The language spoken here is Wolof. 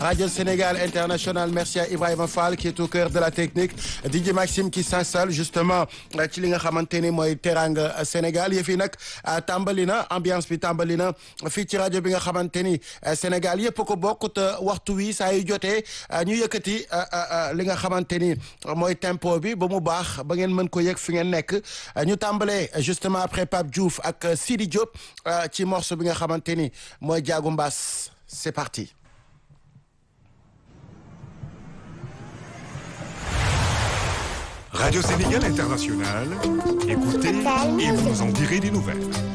Radio Sénégal International merci à Ibrahima Fall qui est au cœur de la technique DJ Maxime qui s'installe justement ci li nga xamante ni mooy teranga Sénégal yëf yi nag tàmbali na ambiance bi tàmbali na fii ci rajo bi nga xamante ni Sénégal yëpp ko bokk te waxtu wi saa yu jotee ñu yëkkati li nga xamante ni mooy tempo bi ba mu baax ba ngeen mën ko yëg fi ngeen nekk ñu tàmbalee justement après Pape Diouf ak Sidi Diop ci morceau bi nga xamante ni mooy jaagu mbaas c'est parti. Radio Sénégal International, écoutez et vous nous en direz des nouvelles.